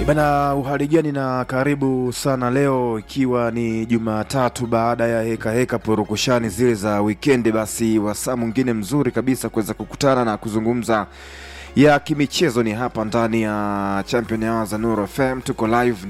Bana, uhali gani na karibu sana leo, ikiwa ni Jumatatu baada ya heka heka purukushani zile za wikendi, basi wasaa mwingine mzuri kabisa kuweza kukutana na kuzungumza ya kimichezo ni hapa ndani ya Champion Hour za Nuru FM. Tuko live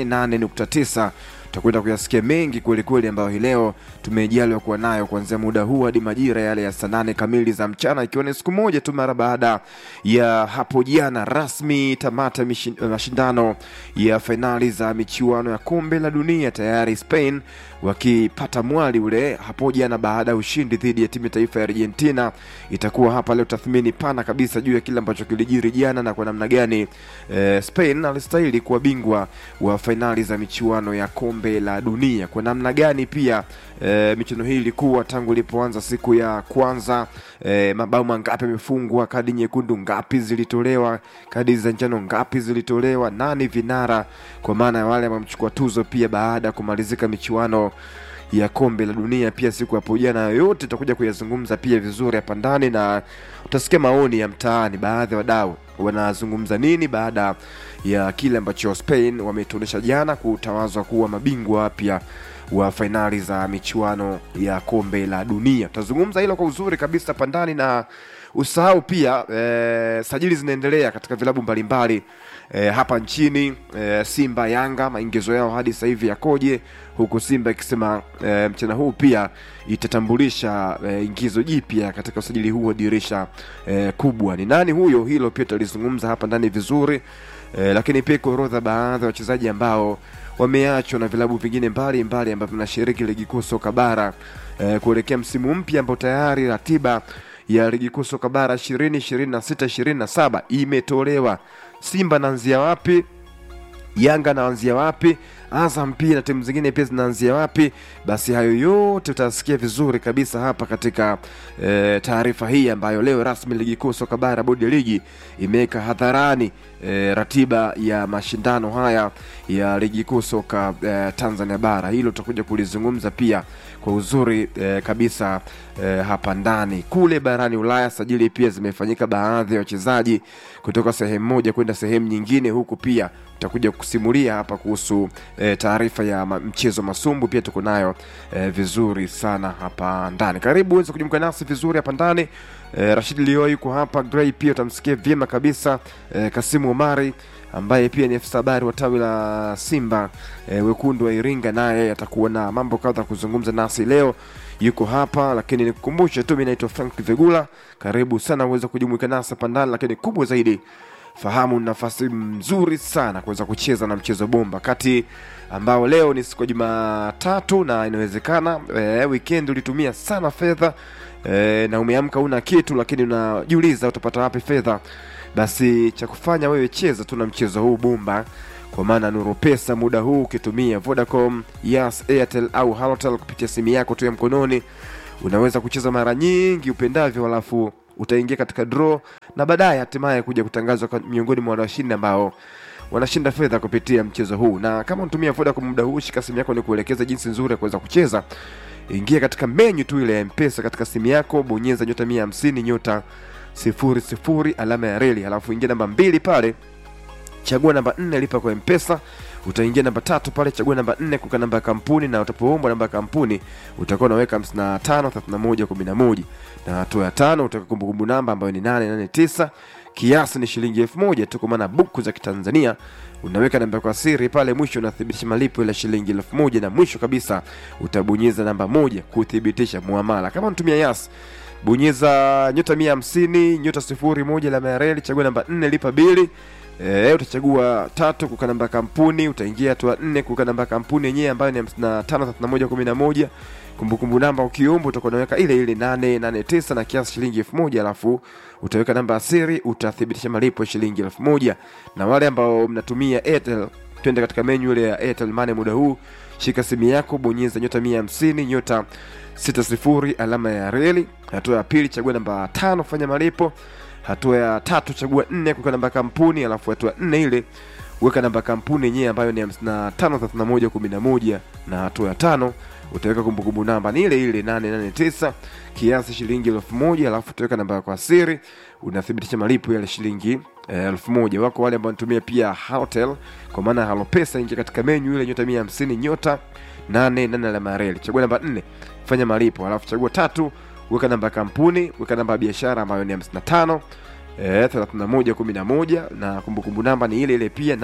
88.9 tutakwenda kuyasikia mengi kwelikweli ambayo hii leo tumejaliwa kuwa nayo kuanzia muda huu hadi majira yale ya saa nane kamili za mchana, ikiwa ni siku moja tu mara baada ya hapo jana rasmi tamata mishi- mashindano ya fainali za michuano ya kombe la dunia, tayari Spain wakipata mwali ule hapo jana baada ya ushindi dhidi ya timu ya taifa ya Argentina. Itakuwa hapa leo tathmini pana kabisa juu ya kile ambacho kilijiri jana na kwa namna gani eh, Spain alistahili kuwa bingwa wa fainali za michuano ya kombe la dunia, kwa namna gani pia eh, michuano hii ilikuwa tangu ilipoanza siku ya kwanza eh, mabao mangapi yamefungwa, kadi nyekundu ngapi zilitolewa, kadi za njano ngapi zilitolewa, nani vinara kwa maana ya wale ambao wamechukua tuzo pia baada ya kumalizika michuano ya kombe la dunia pia siku hapo jana. Yote tutakuja kuyazungumza pia vizuri hapa ndani, na utasikia maoni ya mtaani, baadhi ya wadau wanazungumza nini baada ya kile ambacho Spain wametuonyesha jana kutawazwa kuwa mabingwa wapya wa fainali za michuano ya kombe la dunia. Tutazungumza hilo kwa uzuri kabisa hapa ndani, na usahau pia eh, sajili zinaendelea katika vilabu mbalimbali eh, hapa nchini eh, Simba, Yanga, maingizo yao hadi sasa hivi yakoje, huku Simba ikisema eh, mchana huu pia itatambulisha eh, ingizo jipya katika usajili huu wa dirisha eh, kubwa. Ni nani huyo? Hilo pia tutalizungumza hapa ndani vizuri eh, lakini pia kuorodha baadhi ya wachezaji ambao wameachwa na vilabu vingine mbalimbali ambavyo vinashiriki ligi kuu soka bara eh, kuelekea msimu mpya ambao tayari ratiba ya ligi kuu soka bara 2026 27 imetolewa. Simba naanzia wapi? Yanga naanzia wapi? Azam pia na timu zingine pia zinaanzia wapi? Basi hayo yote utasikia vizuri kabisa hapa katika e, taarifa hii ambayo leo rasmi ligi kuu soka bara bodi ya ligi imeweka hadharani e, ratiba ya mashindano haya ya ligi kuu soka e, Tanzania bara. Hilo tutakuja kulizungumza pia kwa uzuri e, kabisa e, hapa ndani. Kule barani Ulaya sajili pia zimefanyika baadhi ya wachezaji kutoka sehemu moja kwenda sehemu nyingine, huku pia tutakuja kusimulia hapa kuhusu e, taarifa ya ma, mchezo masumbu pia tuko nayo e, vizuri sana hapa ndani. Karibu uweze kujumuika nasi vizuri hapa ndani. E, Rashid Lio yuko hapa, Gray pia utamsikia vyema kabisa. E, Kasimu Omari ambaye pia ni afisa habari wa tawi la Simba e, wekundu wa Iringa, naye atakuwa na mambo kadha kuzungumza nasi leo yuko hapa lakini nikukumbushe tu, mimi naitwa Frank Vegula. Karibu sana uweze kujumuika nasi hapa ndani, lakini kubwa zaidi fahamu nafasi nzuri sana kuweza kucheza na mchezo bomba kati ambao leo ni siku ya Jumatatu na inawezekana e, weekend ulitumia sana fedha e, na umeamka una kitu, lakini unajiuliza utapata wapi fedha. Basi cha kufanya wewe, cheza tu na mchezo huu bomba kwa maana Nuru Pesa muda huu ukitumia Vodacom, Yas, Airtel au Halotel kupitia simu yako tu ya mkononi unaweza kucheza mara nyingi upendavyo, alafu utaingia katika draw na baadaye hatimaye kuja kutangazwa kwa miongoni mwa washindi ambao wanashinda fedha kupitia mchezo huu. Na kama unatumia Vodacom muda huu, shika simu yako ni kuelekeza jinsi nzuri ya kuweza kucheza. Ingia katika menyu tu ile ya Mpesa katika simu yako, bonyeza nyota mia hamsini nyota sifuri sifuri alama ya reli, alafu ingia namba mbili pale chagua namba nne lipa kwa mpesa utaingia namba tatu pale chagua namba nne kuka namba ya kampuni na utapoombwa namba ya kampuni utakuwa unaweka 55 31 11 na hatua ya tano utaweka kumbukumbu namba ambayo ni 889 kiasi ni shilingi elfu moja tu kwa maana buku za kitanzania unaweka namba kwa siri pale mwisho unathibitisha malipo ya shilingi elfu moja na mwisho kabisa utabonyeza namba moja kuthibitisha muamala kama unatumia yas bonyeza nyota mia hamsini nyota sifuri moja alama ya reli chagua namba nne lipa bili E, utachagua tatu kuka namba ya kampuni, utaingia hatua nne kuka namba ya kampuni yenyewe ambayo ni hamsini na tano thelathini na moja kumi na moja. Kumbukumbu namba ukiomba utakuwa unaweka ile ile nane nane tisa na kiasi shilingi elfu moja alafu utaweka namba ya siri, utathibitisha malipo ya shilingi elfu moja Na wale ambao mnatumia Airtel, twende katika menyu ile ya Airtel Money muda huu, shika simu yako, bonyeza nyota mia hamsini nyota sita sifuri alama ya reli. Hatua ya pili, chagua namba tano, fanya malipo hatua ya tatu chagua nne kuweka namba ya kampuni, alafu hatua nne ile weka namba ya kampuni yenyewe ambayo ni 553111 na hatua ya tano utaweka kumbukumbu namba ni ile ile 889 kiasi shilingi elfu moja alafu utaweka namba yako ya siri unathibitisha malipo yale shilingi eh, elfu moja wako wale ambao wanatumia pia hotel kwa maana ya halopesa ingia katika menyu ile nyota mia hamsini nyota nane nane alama ya reli chagua namba nne fanya malipo alafu chagua tatu weka namba ya kampuni weka namba ya biashara ambayo ni 55 eh, 31 11 na kumbukumbu namba ni ile ile pia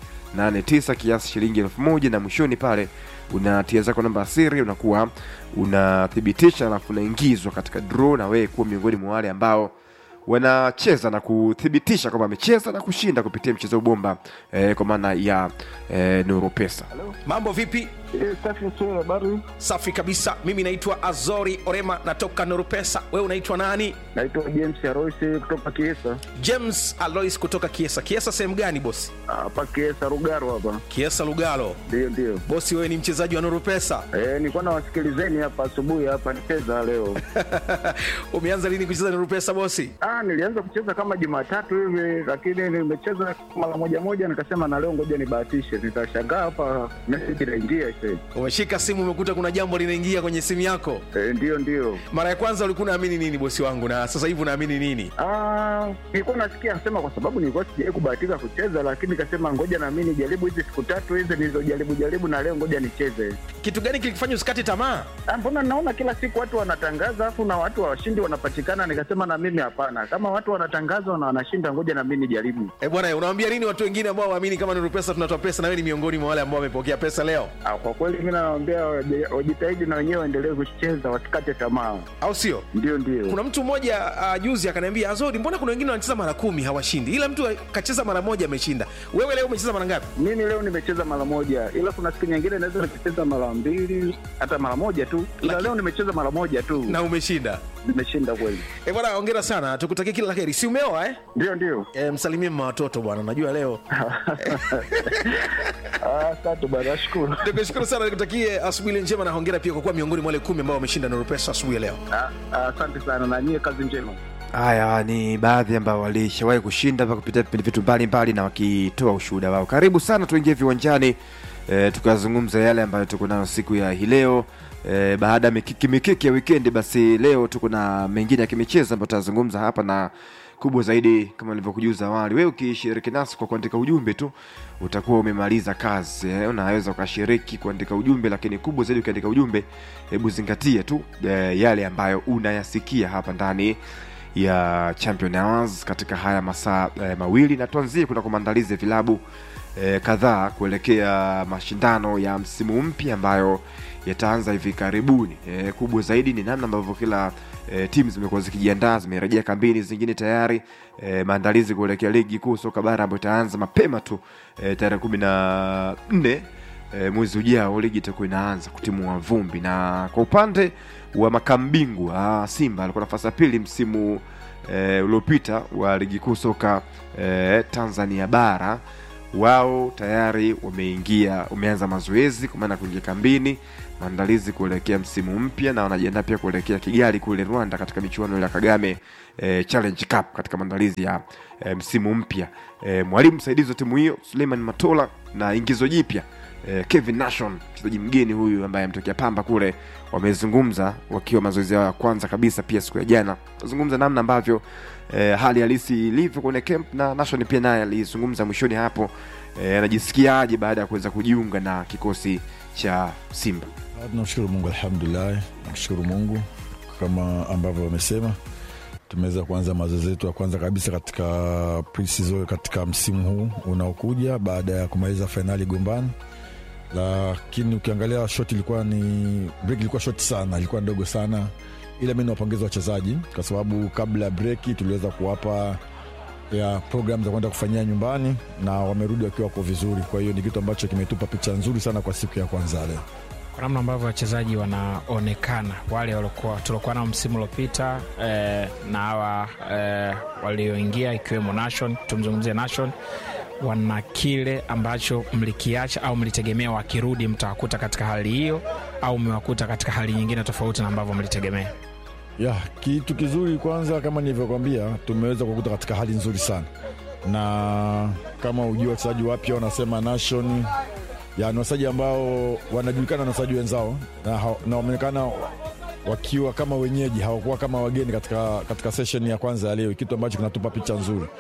889 kiasi shilingi elfu moja na mwishoni pale unatia zako namba ya siri unakuwa unathibitisha alafu unaingizwa katika draw na wewe kuwa miongoni mwa wale ambao wanacheza na kuthibitisha kwamba amecheza na kushinda kupitia mchezo bomba eh, kwa maana ya eh, Nuru Pesa. mambo vipi Eh, safi tu, habari. safi kabisa mimi naitwa azori orema natoka norupesa wewe unaitwa nani Naitwa James Aroisi kutoka Kiesa. james alois kutoka kiesa kiesa sehemu gani bosi Hapa Kiesa Rugaro hapa. kiesa lugalo Ndio ndio. bosi wewe ni mchezaji wa norupesa Eh, nilikuwa nawasikilizeni hapa asubuhi hapa nicheza leo. umeanza lini kucheza norupesa bosi Ah, nilianza kucheza kama Jumatatu hivi lakini nimecheza mara moja moja nikasema na leo ngoja nibahatishe. Nitashangaa hapa message inaingia sasa. umeshika simu umekuta kuna jambo linaingia kwenye simu yako Eh, ndio ndio. mara ya kwanza ulikuwa unaamini nini bosi wangu na sasa hivi unaamini nini Ah, nilikuwa nasikia sema kwa sababu nilikuwa sijawahi kubahatika kucheza lakini nikasema ngoja na mimi nijaribu hizi siku tatu hizi nilizojaribu jaribu na leo ngoja nicheze. kitu gani kilikufanya usikate tamaa Ah, mbona naona kila siku watu wanatangaza afu na watu washindi wanapatikana nikasema na mimi hapana kama watu wanatangaza na wanashinda ngoja na mimi nijaribu e bwana unawambia nini watu wengine ambao waamini kama norupesa tunatoa pesa na wewe ni miongoni mwa wale ambao wamepokea pesa leo ah, kwa kweli mi nawaambia waje- wajitahidi na wenyewe waendelee kucheza wasikate tamaa au sio ndio ndio kuna mtu mmoja uh, juzi akaniambia azodi mbona kuna wengine wanacheza mara kumi hawashindi ila mtu kacheza mara moja ameshinda wewe leo umecheza mara ngapi mimi leo nimecheza mara moja ila kuna siku nyingine naweza nikacheza mara mbili hata mara moja tu ila Laki- leo nimecheza mara moja tu na umeshinda nimeshinda kweli e bwana ongera sana tukutakie kila la heri si umeoa eh? ndio ndio e, msalimie mma watoto bwana najua leo Ah, asante bwana nashukuru nikushukuru sana nikutakie asubuhi ile njema na hongera pia kwa kuwa miongoni mwa wale kumi ambao wameshinda norupesa asubuhi ya leo Ah, ah, asante sana na nyie kazi njema Haya ni baadhi ambao walishawahi kushinda pa kupitia vipindi vitu mbalimbali na wakitoa ushuhuda wao. Karibu sana, tuingie viwanjani e, tukazungumza yale ambayo tuko nayo siku ya hii leo e, baada ya mikiki mikiki ya wikendi. Basi leo tuko na mengine ya kimichezo ambayo tutazungumza hapa na kubwa zaidi, kama nilivyokujuza awali, wewe ukishiriki nasi kwa kuandika ujumbe tu utakuwa umemaliza kazi eh, unaweza ukashiriki kuandika ujumbe, lakini kubwa zaidi ukiandika ujumbe, hebu zingatia tu eh, yale ambayo unayasikia hapa ndani ya Champion Hours katika haya masaa eh, mawili na tuanzie kuna kwa maandalizi ya vilabu eh, kadhaa kuelekea mashindano ya msimu mpya ambayo yataanza hivi karibuni. Eh, kubwa zaidi ni namna ambavyo kila eh, timu zimekuwa zikijiandaa, zimerejea kambini, zingine tayari eh, maandalizi kuelekea ligi kuu soka bara ambayo itaanza mapema tu eh, tarehe kumi na nne e, mwezi ujao ligi itakuwa inaanza kutimua vumbi na kwa upande wa makambingwa simba alikuwa nafasi ya pili msimu e, uliopita wa ligi kuu soka e, tanzania bara wao tayari wameingia wameanza mazoezi kwa maana ya kuingia kambini maandalizi kuelekea msimu mpya na wanajiandaa pia kuelekea kigali kule rwanda katika michuano ile ya kagame e, challenge cup katika maandalizi ya e, msimu mpya e, mwalimu msaidizi wa timu hiyo suleiman matola na ingizo jipya eh, Kevin Nation mchezaji mgeni huyu ambaye ametokea Pamba kule, wamezungumza wakiwa mazoezi yao ya kwanza kabisa pia siku ya jana, wazungumza namna ambavyo eh, hali halisi ilivyo kwenye camp, na Nation pia naye alizungumza mwishoni hapo eh, anajisikiaje baada ya kuweza kujiunga na kikosi cha Simba. Ah, Tunamshukuru Mungu, alhamdulillah, namshukuru Mungu kama ambavyo wamesema, tumeweza kuanza mazoezi yetu ya kwanza kabisa katika pre-season katika msimu huu unaokuja baada ya kumaliza fainali Gombani, lakini ukiangalia shot ilikuwa ni break, ilikuwa short sana, ilikuwa ndogo sana, ila mi nawapongeza wachezaji kwa sababu kabla ya breki tuliweza kuwapa ya program za kwenda kufanyia nyumbani na wamerudi wakiwa wako vizuri. Kwa hiyo ni kitu ambacho kimetupa picha nzuri sana kwa siku ya kwanza leo. kwa namna ambavyo wachezaji wanaonekana wale waliokuwa tuliokuwa nao msimu uliopita eh, na hawa eh, walioingia ikiwemo Nation, tumzungumzie Nation, wana kile ambacho mlikiacha au mlitegemea wakirudi mtawakuta katika hali hiyo au mmewakuta katika hali nyingine tofauti na ambavyo mlitegemea? ya kitu kizuri kwanza kama nilivyokwambia tumeweza kukuta katika hali nzuri sana na kama ujua wachezaji wapya wanasema nation ya ni wachezaji ambao wanajulikana na wachezaji wenzao na, ha- na wameonekana wakiwa kama wenyeji hawakuwa kama wageni katika, katika session ya kwanza ya leo kitu ambacho kinatupa picha nzuri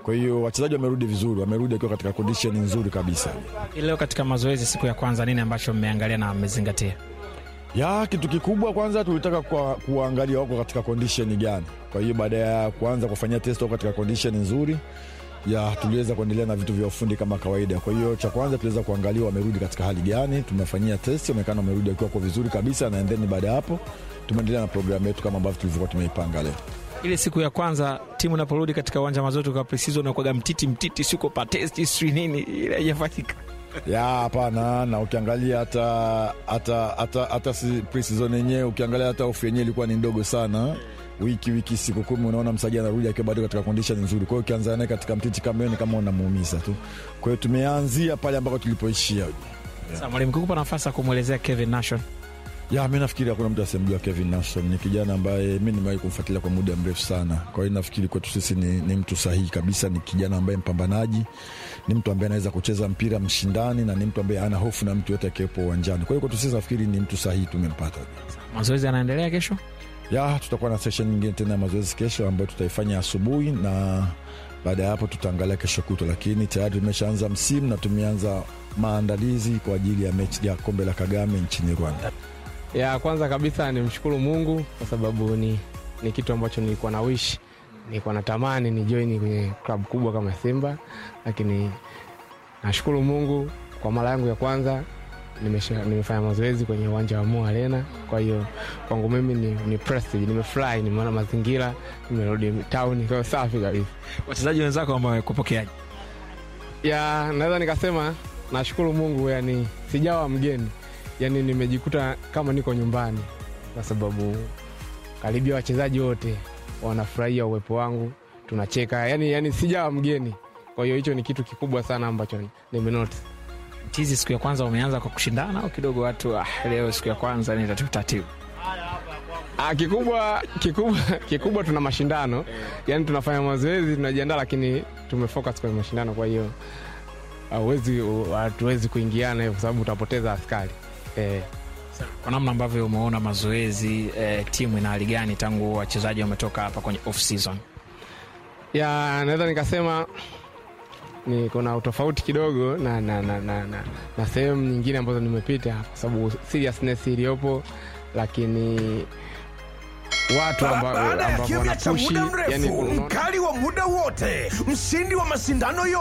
Kwa hiyo wachezaji wamerudi vizuri, wamerudi wakiwa katika condition nzuri kabisa. Hii Leo katika mazoezi siku ya kwanza, nini ambacho mmeangalia na mmezingatia? ya kitu kikubwa kwanza tulitaka kwa, kuangalia wako katika condition gani. Kwa hiyo baada ya kuanza kufanyia test wako katika condition nzuri ya tuliweza kuendelea na vitu vya ufundi kama kawaida. Kwa hiyo cha kwanza tuliweza kuangalia wamerudi katika hali gani, tumefanyia test, onekana wamerudi wakiwa kwa vizuri kabisa, na then baada ya hapo tumeendelea na programu yetu kama ambavyo tulivyokuwa tumeipanga leo. Ile siku ya kwanza timu inaporudi katika uwanja wa mazoezi kwa preseason unakuwaga mtiti mtiti, siko pa test sijui nini, ile haijafanyika. ya hapana na ukiangalia hata hata hata hata si pre-season yenyewe ukiangalia hata ofu yenyewe ilikuwa ni ndogo sana wiki wiki siku kumi unaona msaji anarudi akiwa bado katika condition nzuri kwa hiyo ukianza naye katika mtiti kama hiyo ni kama unamuumiza tu kwa hiyo tumeanzia pale ambako tulipoishia Sasa mwalimu, kikupa nafasi ya kumwelezea Kevin Nation ya mi nafikiri hakuna mtu asemjua Kevin Nelson ni kijana ambaye mi nimewahi kumfuatilia kwa muda mrefu sana. Kwa hiyo nafikiri kwetu sisi ni, ni mtu sahihi kabisa, ni kijana ambaye mpambanaji, ni mtu ambaye anaweza kucheza mpira mshindani, na ni mtu ambaye ana hofu na mtu yote akiwepo uwanjani. Kwa hiyo kwetu sisi nafikiri ni mtu sahihi, tumempata. mazoezi yanaendelea kesho. Ya tutakuwa na session nyingine tena ya mazoezi kesho ambayo tutaifanya asubuhi, na baada ya hapo tutaangalia kesho kutwa, lakini tayari tumeshaanza msimu na tumeanza maandalizi kwa ajili ya mechi ya kombe la Kagame nchini Rwanda. ya kwanza kabisa nimshukuru mungu kwa sababu ni, ni kitu ambacho nilikuwa na wish nilikuwa natamani ni join kwenye klabu kubwa kama simba lakini nashukuru mungu kwa mara yangu ya kwanza nimesha, nimefanya mazoezi kwenye uwanja wa Mo Arena. Kwa hiyo kwangu mimi ni, ni prestige, nimefurahi, nimeona mazingira, nimerudi town, kwa hiyo safi kabisa. Wachezaji wenzako ambao wamekupokeaje? ya naweza nikasema nashukuru mungu yani sijawa mgeni yani nimejikuta kama niko nyumbani kwa sababu karibia wachezaji wote wanafurahia uwepo wangu tunacheka yani, yani sijawa mgeni kwa hiyo hicho ni kitu kikubwa sana ambacho nimenoti Tizi siku ya kwanza umeanza kwa kushindana au kidogo watu ah, leo siku ya kwanza ni tatibu tatibu? Ah, kikubwa kikubwa kikubwa tuna mashindano yani tunafanya mazoezi tunajiandaa lakini tumefocus kwenye mashindano kwa hiyo hauwezi hatuwezi kuingiana hiyo kwa sababu utapoteza askari eh. Kwa namna ambavyo umeona mazoezi eh, timu ina hali gani tangu wachezaji wametoka hapa kwenye off season? ya naweza nikasema ni kuna utofauti kidogo na, na, na, na, na, na sehemu nyingine ambazo nimepita kwa sababu seriousness iliyopo lakini watu ambao baada ya ambao kimya cha wanapushi muda mrefu yani unaona- mkali wa muda wote mshindi wa mashindano yote